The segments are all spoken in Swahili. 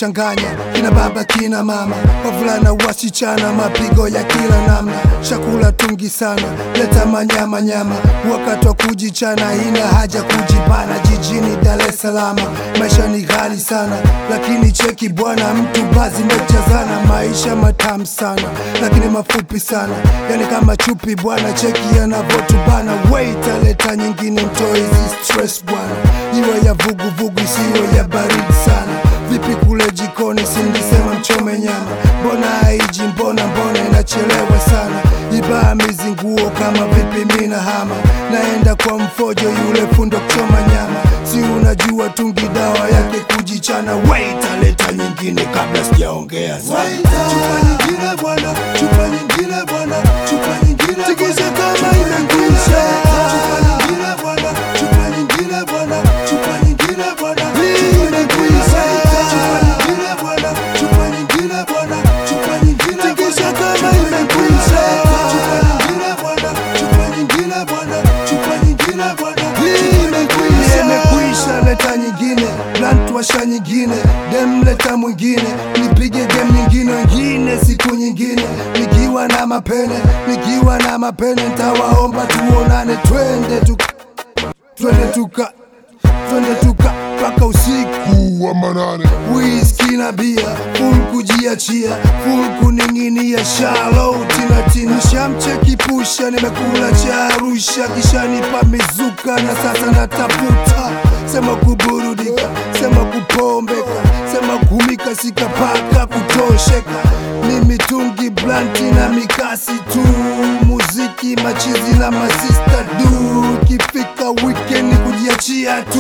kinachanganya kina baba kina mama, wavulana wasichana, mapigo ya kila namna, chakula tungi sana, leta manyama nyama, wakati wa kujichana, ina haja kujibana. Jijini Dar es Salaam maisha ni ghali sana, lakini cheki bwana, mtu bazi mejazana, maisha matamu sana, lakini mafupi sana, yani kama chupi bwana, cheki yanavotubana. Wait, aleta nyingine, mtoe hizi stress bwana, iwe ya vuguvugu isiyo ya baridi sana. Vipi kule jikoni, sinisema mchome nyama, mbona haiji? Mbona mbona inachelewa sana? Ibaa mizinguo kama vipi, mina hama naenda kwa mfojo yule fundo kuchoma nyama, si unajua tungi dawa yake kujichana. Wait, aleta nyingine kabla sijaongea sana. Chupa nyingine bwana, chupa nyingine bwana, chupa nyingine tikisa kama imekwisha. Chupa nyingine bwana, chupa nyingine bwana, chupa nyingine bwana, imekwisha. Chupa nyingine bwana, chupa nyingine bwana, chupa nyingine tikisa kama imekwisha. Chupa nyingine bwana, chupa nyingine bwana, chupa nyingine bwana, imekwisha. Imekwisha, leta nyingine, blunt washa nyingine, dem leta mwingine, nipige game nyingine, wengine siku nyingine, nikiwa na mapene, nikiwa na mapene, ntawaomba tuonane, twende tuka, twende tuka, twende tuka mpaka usiku wa manane whisky na bia full kujiachia full kuning'inia shalo tinatina shamcheki pusha nimekula cha Arusha kisha nipa mizuka na sasa natafuta sema kuburudika sema kupombeka sema kumika sikapaka kutosheka ni mitungi blanti na mikasi tu muziki machizi na masista du kifika weekend kujiachia tu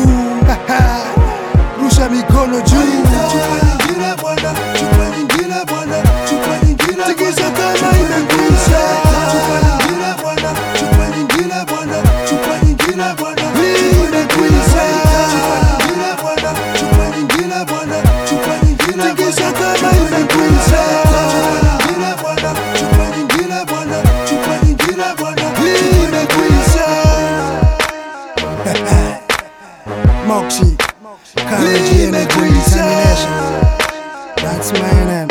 rusha mikono juu Chupa nyingine bwana, chupa nyingine bwana, chupa nyingine tikisa kama imekwisha. Chupa nyingine bwana, chupa nyingine bwana, chupa nyingine bwana, imekwisha. Chupa nyingine bwana, chupa nyingine bwana, chupa nyingine tikisa kama imekwisha. Chupa nyingine bwana, chupa nyingine bwana, chupa nyingine bwana, imekwisha. Moxie, Courage Energy Determination. That's my name.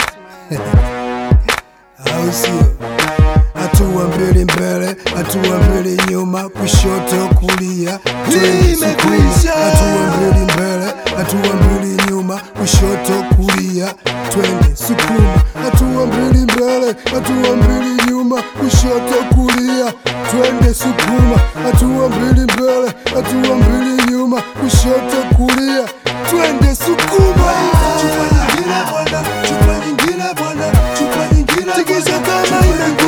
Au sio? Hatua mbili mbele, hatua mbili nyuma, kushoto kulia, twende sukuma. Imekwisha. Hatua mbili mbele, hatua mbili nyuma, kushoto kulia, twende sukuma. Hatua mbili mbele, hatua mbili nyuma, kushoto kulia, twende sukuma. Hatua mbili mbele, hatua mbili nyuma, kushoto kulia, twende sukuma. Chupa nyingine bwana, chupa nyingine bwana, chupa nyingine tikisa kama imekwisha.